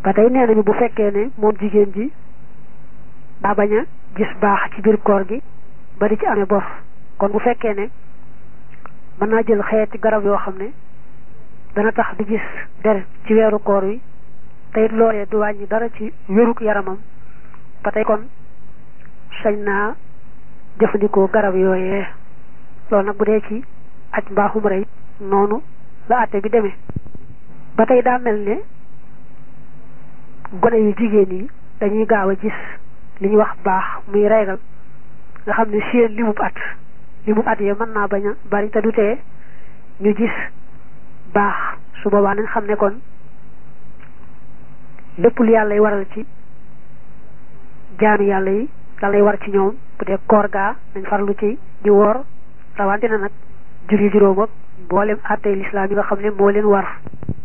ba tey nee nañu bu fekkee ne moom jigéen ji daa bañ a gis baax ci biir koor gi ba di ci amee bor kon bu fekkee ne mën naa jël xeeti garab yoo xam ne dana tax di gis deret ci weeru koor wi te it loolee du wàññi dara ci wéruk yaramam ba tey kon sañ naa jëfandikoo garab yooyee loolu nag bu dee ci aj mbaaxum rey noonu la àtte bi demee ba tey daa mel ne gone yu jigéen yi dañuy gaaw a gis li ñuy wax baax muy reegal nga xam ne seen limub at limub at ya mën naa bañ a bari te du tee ñu gis baax su boobaa nañ xam ne kon lépp lu yàlla y waral ci jaanu yàlla yi da lay war ci ñoom bu dee koor gaa nañ farlu ci di woor rawante na nag julli juróom ak mboolem àttee lislaam yi nga xam ne moo leen war